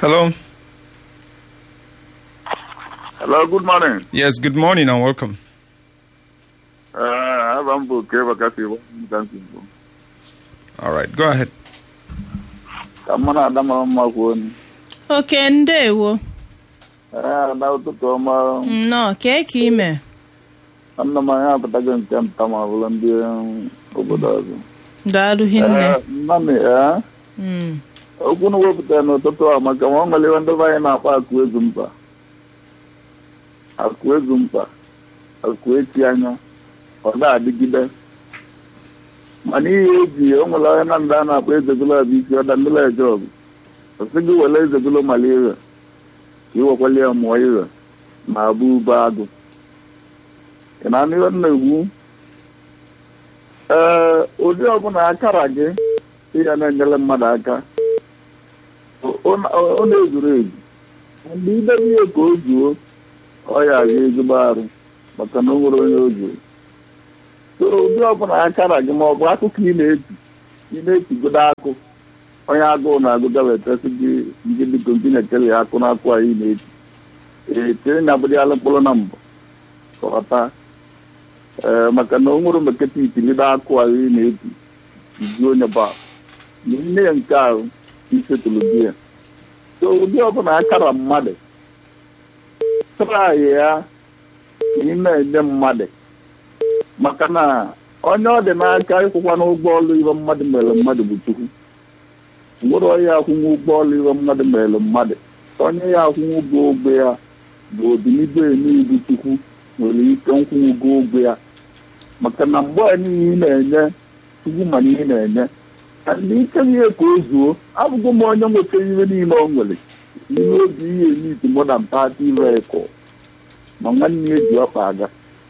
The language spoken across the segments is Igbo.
Hello. Hello, good morning. Yes, good morning and welcome. Uh, aba m bụ Okeba Kasị Igbo. All right, go ahead. Ka mụ na Ada mara mma kwuo ni. oke ndewo Ee, Ada ụtụtụ ọma. nnọọ kee ka ime Nna m anyị apụtago nke nta ma bụrụ ndị um, obodo ọzọ. daalụ hinne Ee, Nnamị, ee, Mm. okwu na wepụtara n'ụtụtụ a maka ma ọ nwere ihe ndị be anyị na-akpọ akụ ezu mkpa. Akụ ezu mkpa. Akụ echi anya. Ọ ga-adịgide. mana ihe eji o nwere onye na ndị a na-akpọ ezegolo bụ isi ọda ndị eje ọgụ ọsị gị were ezegolo mara ire ka ị wekwala ya mụọ ire ma abụ ube agụ ị na-anụ ihe m na-egwu ee ụdị ọbụla akara gị ịya na-enyere mmadụ aka ọ- ọ na- ọ na-ezuru ezu mgbe idebe ihe ka o zuo ọ ya aga ezigbo arụ maka na o nwere onye o zuru so ụdị ọbụla akara gị ma ọ bụ akụkọ ị na-eti ị na-etigodo akụ onye agụụ na-agụga wetasị gị ndị biko ndị na-ekele ya akụ n'akụ a ị na-eti ee tiri na abụdịala mkpụrụ na mbụ kọta ee maka na o nwere meketa itilido akụ a ị na-eti izu onye ba nne ya nke ahụ isetụrụ di ya so ụdị ọbụla akara mmadụ trai ya ị na-enye mmadụ maka na onye ọ dị n'aka ịkwụkwa n'ụgbọ ọlụ iwe mmadụ mere mmadụ bụ chukwu nwere onye akwụnwe ụgbọ ọlụ iwe mmadụ mere mmadụ onye ya akwụnwe ụgwọ ogbe ya bụ obilibe n'ibu chukwu nwere ike nkwụnwe ụgwọ ogbe ya maka na mgbe a niile ị na-enye chukwu mana ị na-enye ka ndị ike ihe ka o zuo abụghị m onye nwetara ihe niile o nwere ihe obi ihe n'iti modern party vehicle ma nwanne ya ji ọkpa aga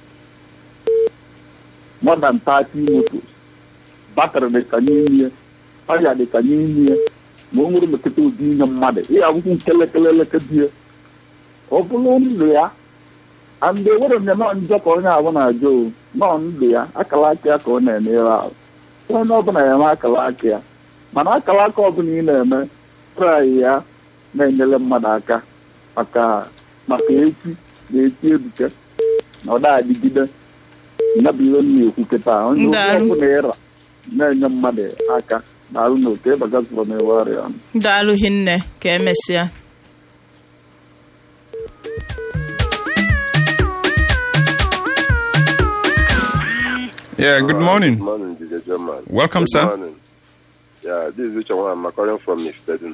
more than 30 motos batrị dị ka n'ime ya ọya dị ka n'ime ya ma o nwere mekọta ụdị inye mmadụ ihe akwụkwọ nkelekeleleke di ya ọ bụrụ ndụ ya and ewere m ya nọ njọ ka onye ahụ na-ajọ o nọ ndụ ya akala aka ya ka ọ na-emere ahụ onye ọbụla ya eme akala aka ya mana akala aka ọbụla ị na-eme trai ya na-enyere mmadụ aka maka maka echi na echi ebuke na ọ da-adịgide ya bụ ihe m na-ekwu kịta onye okwu Ndalụ. ọbụla ịra na-enye mmadụ aka na-arụ na oke bagazụrụ na ewe ọrịa ọnụ daalụ hinne ka emesịa Yeah, good morning. Good morning, DJ German. Welcome, Good sir. morning. Yeah, this is Uche Nwa. I'm calling from Istedin.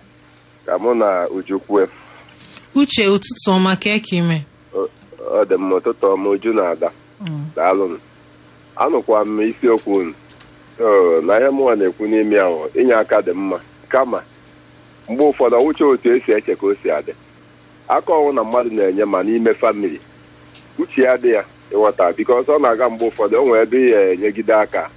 Ka mụ na Ujukwu uche ụtụtụ ọma ka eke ime ọ dị mma ụtụtụ ọma Uju na-ada. Daalụ. Anụkwa m isiokwu unu. So, na ihe mụnwa na-ekwu n'ime ahụ inye aka dị mma kama mgbe ụfọdụ ọwụcha otu esi eche ka o si adị aka ọnwụ na mmadụ na-enye ma n'ime famili uche ya dị ya ịghọta bikos ọ na-aga mgbe ụfọdụ o nwere ebe ya enyegide aka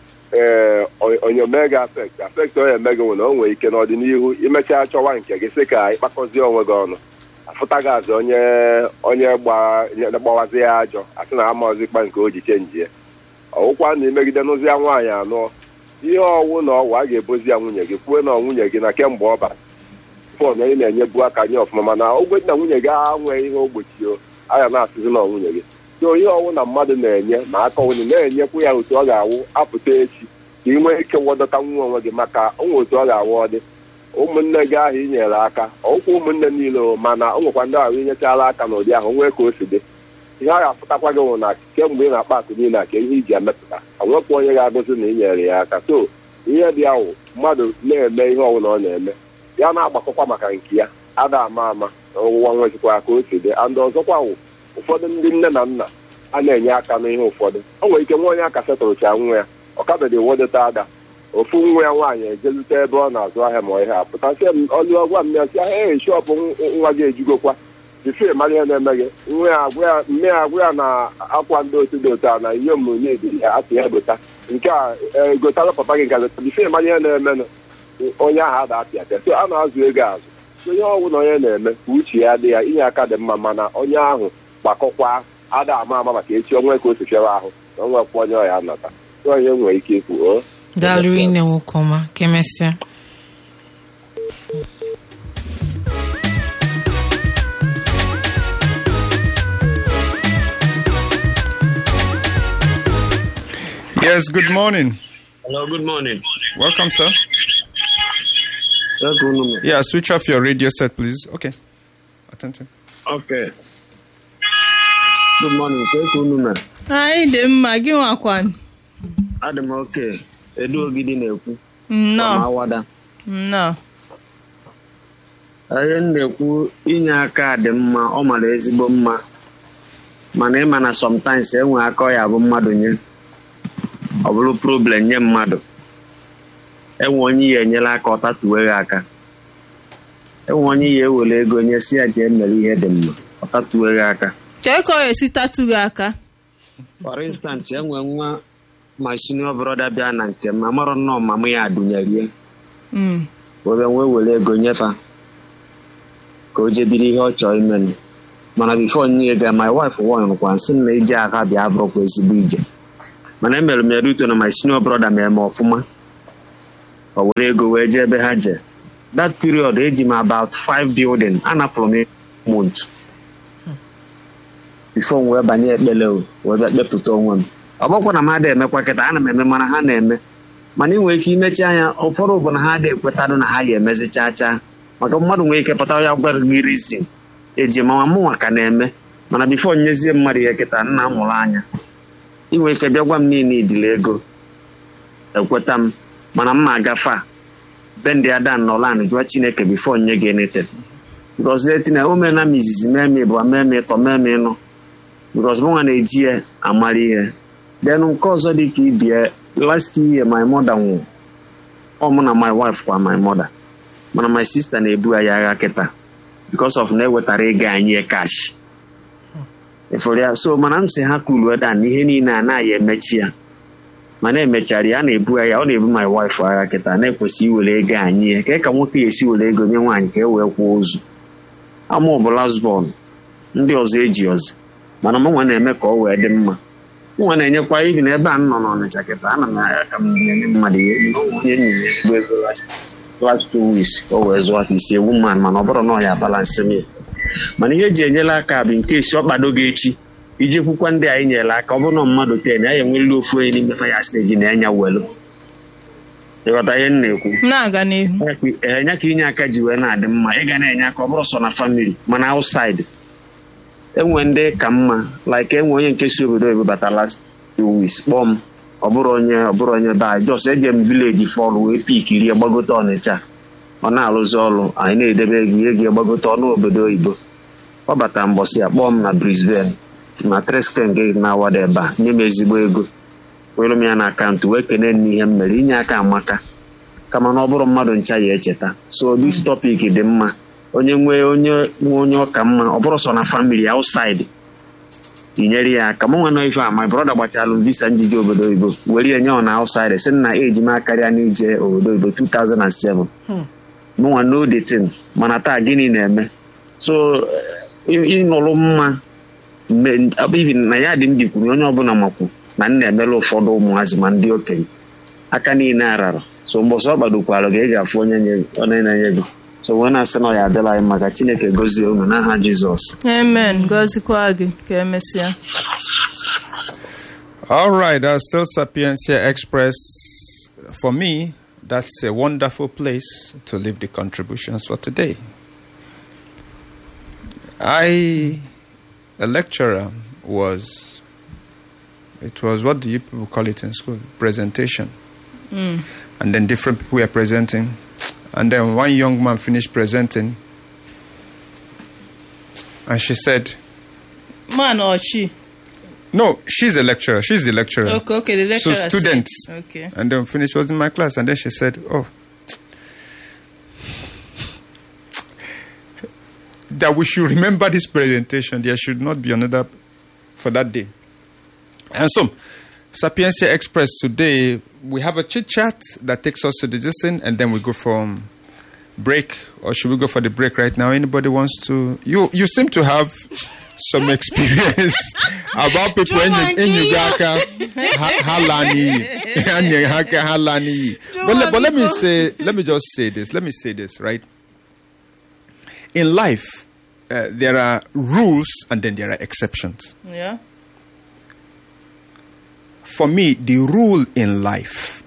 ee onye mee gị afekt afekt onye eme gị nwere o nwere ike n'ọdịnihu imechaa chọwa nke gị sị ka ịkpakọzie onwe gị ọnụ afụta gị azụ onye onye gba- nye- gbawazi ya ajọ asị na amaọzikpa nke o ji chenji ya ọwụkwa na imegide n'ụzi ya nwaanyị anọ ihe ọwụ na ọwụ a ga-ebozi ya nwunye gị kwue na nwunye gị na kemgbe ọ bara fon onye na-enyebu aka nye ọfụma mana ogbe na nwunye gị anweghị ihe ogbochi o aya na-asịzi na nwunye gị so ihe ọwụ na mmadụ na-enye ma aka onye na-enyekwu ya otu ọ ga-awụ apụta echi ka ị nwee ike wọdọta nwa onwe gị maka onwe otu ọ ga-awụ ọ dị ụmụnne gị ahụ inyere aka ọkwụ ụmụnne niile o mana o nwekwa ndị ahụ inyechala aka n'ụdị ahụ nwee ka o si dị ihe a ga-afụtakwa gị nwụ na kemgbe ị na-akpa akụ niile a ka ihe iji emepụta onwekwa onye ga-agụzi na inyere ya aka so ihe dị ahụ mmadụ na-eme ihe ọbụla ọ na-eme ya na-agbakọkwa maka nke ya ada ama ama na ọwụwa nwezikwa ka o si dị and ọzọkwa wụ ụfọdụ ndị nne na nna a na-enye aka n'ihe ụfọdụ o nwere ike nwa onye aka setụrụcha nwa ya ọ kabedị wodota ada ofu nwa ya nwaanyị ejelute ebe ọ na-azụ ahịa ma ihe a pụtasịa m ọlụ ọgwa m ya sị ee shọpụ nwa gị ejugokwa bifee mara ihe na-eme gị nwa ya agwa ya mme ya agwa ya na akwa ndị otu dị otu a na ihe omume dị ya atụ ya gota nke a egotara papa gị ga leta bifee mara ihe na-emenụ onye ahụ ada apịa apịa so a na-azụ ego azụ onye ọbụla onye na-eme ka uche ya dị ya inye aka dị mma mana onye ahụ gbakọkwa ada ama ama maka echi onwe ka o si fịara ahụ na onwekwa onye ọya nata onye nwere ike ikwu o daalụ ine nwoke ọma ka emesịa Yes, good morning. Hello, good morning. Welcome, sir. Sir, good morning. Yeah, switch off your radio set, please. Okay. Attention. Okay. Good morning. Sir, good morning. anyị dị mma gị nwakwan Adị m oke. Edu Ogidi na-ekwu. nnọọ Awada. nnọọ Ihe m na-ekwu inye aka dị mma, ọ mara ezigbo mma. Mana ịma na sometimes enwe aka ọ ya bụ mmadụ nye. Ọ bụrụ problem nye mmadụ. Enwe onye ya enyela aka ọ tatuwe gị aka. Enwe onye ya ewere ego nye si ya jee mere ihe dị mma. Ọ tatuwe gị aka. kee ka ọ ga-esi tatu gị aka for instance enwe nwa my senior brother bịa na nke m amarọ nnọọ mama ya adụnyerie Mm. webe nwee were ego nyefa ka o jebiri ihe ọ chọrọ imenụ mana bifo nye ga my wife warnkwa nsị m na ije aka bịa bụrụkwa ezigbo ije mana emere m ya ruto na my senior brother mere m ọfụma o were ego wee jee ebe ha jee that period eji m about five building anapụrụ m mont bifo m wee banye ekpele o wee bịa kpepụta onwe m ọ bụkwa na m adịghị emekwa kịta ana m eme mana ha na-eme mana ị nwere ike imechi anya ụfọdụ bụ na ha adịghị ekwetadụ na ha ya emezi chaa chaa maka mmadụ nwere ike pụta ya gwara gị rizin eji mawa mụnwa ka na-eme mana bifo nyezie mmadụ ihe kịta nna m mụrụ anya ị nwere ike bịa gwa m niile idile ego ekweta m mana m ma agafa be ndị adan nọlan jụọ chineke bifo nye gị nete bikọz etina o mee na m izizi mee m ịbụa mee m ịtọ mee m ịnụ bikọz mụnwa na-eji ya amara ihe then nke ọzọ dị ka ibie last year my mother nwụrụ ọ mụ na my wife kwa my mother mana my sister na-ebu anyị agha kịta because of na ewetara ego anyị cash efere ya so mana m si ha kuluo dan ihe niile a naghị emechi ya mana emechara ya a na-ebu ya ọ na-ebu my wife agha kịta na-ekwesị iwere ego anyị ka ka nwoke esi were ego nye nwaanyị ka e wee kwụọ ozu ama ọ bụ lasbon ndị ọzọ eji ọzọ mana mụnwa na-eme ka ọ wee dị mma nwa na-enyekwa ibi na ebe a m nọ n'ọnịcha kịta ana m aka m na-enye mmadụ ihe onye nyere ezigbo ego last two weeks ka o wee zụọ aka isi ewu mmadụ mana ọ bụrụ na ọ ya balansị m ya mana ihe eji enyela aka bụ nke esi ọ kpado gị echi iji kwukwa ndị anyị nyere aka ọ bụrụ na mmadụ ten ya enwerela ofu onye n'ime fa ya sị na gị na-enya welu ịghọta ihe m na-ekwu na-aga n'ihu enye ka inye aka ji wee na-adị mma ị ga na-enye aka ọ bụrụ sọ na famili mana outside enwe ndị ka mma like enwe onye nke si obodo oyibo bata last two weeks kpọọ m ọ bụrụ onye ọ bụrụ onye be anyị jos eje m vileji fọlụ wee pik rie gbagote ọnịcha ọ na-arụzi ọrụ anyị na-edebe ego ihe gị gbagote ọnụ obodo oyibo ọ bata mbọsị ya kpọọ m na brisbane na tresken gị na-awada ebe a nye m ezigbo ego were m ya na akaụntụ wee kene nne ihe m mere inye aka amaka kama na ọ bụrụ mmadụ ncha ya echeta so this topic dị mma onye nwee onye nwe onye ọka mma ọ bụrụ sọ na famili outside inyere ya aka mụ nwe nọ ife a my brother gbachalụ visa njije obodo oyibo were ya nye ọ na outside si na eji m akarịa n'ije obodo oyibo 2007 mụ nwa no detin mana taa gịnị na-eme so ịnụrụ mma ibi na ya dị m dikwuru onye ọbụla makwu na m na-emela ụfọdụ ụmụazị ma ndị okenye aka niile arara so mbọsọ ọ kpadokwara gị ị ga-afụ onye na-enye gị so wee na-asị na ọ ya adịla anyị maka chineke gozie unu n'aha jizọs amen gọzikwa gị ka emesịa All right, uh, still Sapiencia Express. For me, that's a wonderful place to leave the contributions for today. I, a lecturer, was, it was what do you people call it in school? Presentation. And then different people were presenting. And then one young man finished presenting. And she said, man or she No, she's a lecturer. She's the lecturer. okay okay the lecturer so said- students. okay And then finished was in my class. And then she said, Oh, that we should remember this presentation. There should not be another for that day. And so, Sapiencia Express today, we have a chit chat that takes us to the distance, and then we go from break. Or should we go for the break right now? Anybody wants to? You you seem to have some experience about people in in Uganda. Halani, Halani. But let, but let me say, let me just say this. Let me say this, right? In life, uh, there are rules and then there are exceptions. yeah for me, the rule in life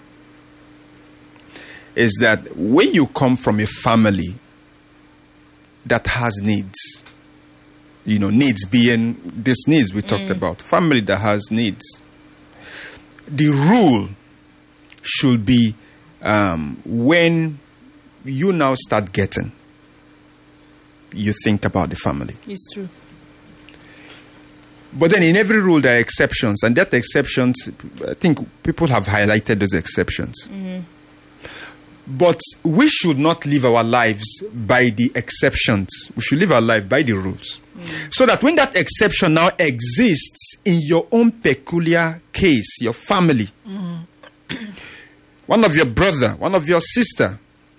is that when you come from a family that has needs, you know, needs being these needs we talked about, family that has needs, the rule should be um, when you now start getting, you think about the family. It's true. But then in every rule there are exceptions, and that exceptions, I think people have highlighted those exceptions. But we should not live our lives by the exceptions. We should live our life by the rules. So that when that exception now exists in your own peculiar case, your family, one of your brother, one of your sister,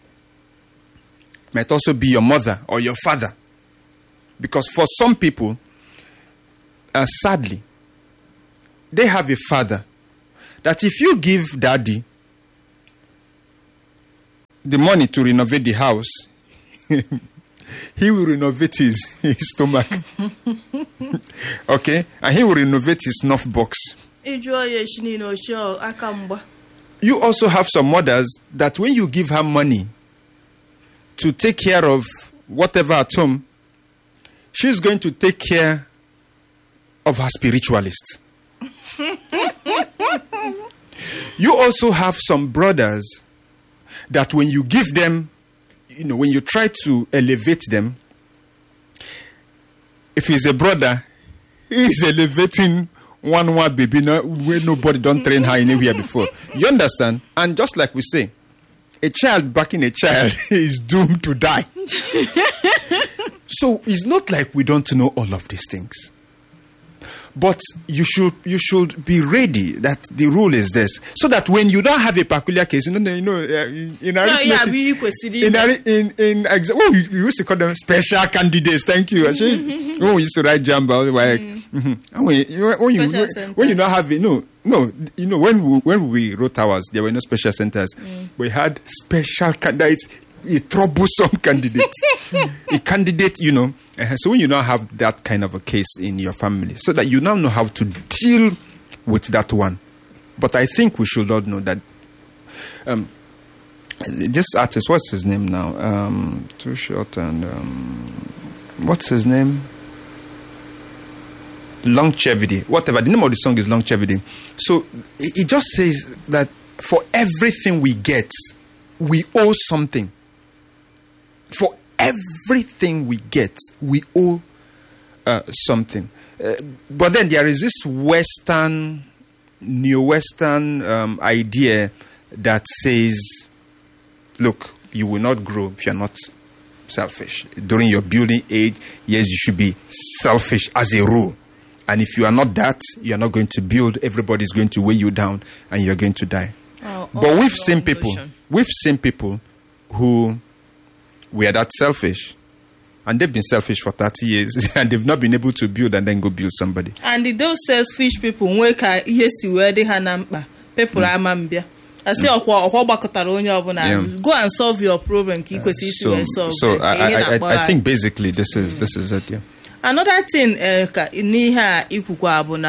might also be your mother or your father. Because for some people, uh, sadly, they have a father that if you give daddy the money to renovate the house, he will renovate his, his stomach. okay? And he will renovate his snuff box. ịjụọ ya echi niile ochie aka mgba You also have some mothers that when you give her money to take care of whatever at home, she's going to take care of her spiritualist. you also have some brothers that when you give them, you know, when you try to elevate them, if he's a brother, he's elevating one one baby no, where nobody don't train her anywhere before. You understand? And just like we say, a child backing a child is doomed to die. so it's not like we don't know all of these things. But you should you should be ready that the rule is this, so that when you don't have a peculiar case, you know, you know, uh, in in No, yeah, arithmetic, we kwesịrị in ime. ari- in in exa- oh, you, you used to call them special candidates. Thank you. Actually, when we used to write jamba, we were like, mhm. And when you when you Special when you centers. not have it, no no you know when we, when we wrote ours, there were no special centers. We had special candidates, a troublesome candidate, a candidate. You know, uh, so when you now have that kind of a case in your family, so that you now know how to deal with that one. But I think we should all know that um, this artist, what's his name now? Um, too short and um, what's his name? Longevity, whatever. The name of the song is Longevity. So it, it just says that for everything we get, we owe something. For everything we get, we owe uh, something. Uh, but then there is this Western, neo Western um, idea that says, look, you will not grow if you're not selfish. During your building age, yes, you should be selfish as a rule. And if you are not that, you're not going to build. Everybody's going to weigh you down and you're going to die. Oh, but oh, we've long seen people, notion. we've seen people who were that selfish. And they've been selfish for 30 years and they've not been able to build and then go build somebody. and those selfish people nwee ka ihe si wee dị ha na mkpa people ama mbịa asị ọkwa ọkwa gbakọtara onye ọbụla Yeah. go and solve your problem ka ị kwesịrị isi So, wee solve so ka I, ihe I, I, na-akpọrọ I anyị. think basically this is this is it. Yeah. another thing eh, ka n'ihe a ikwukwa bụ na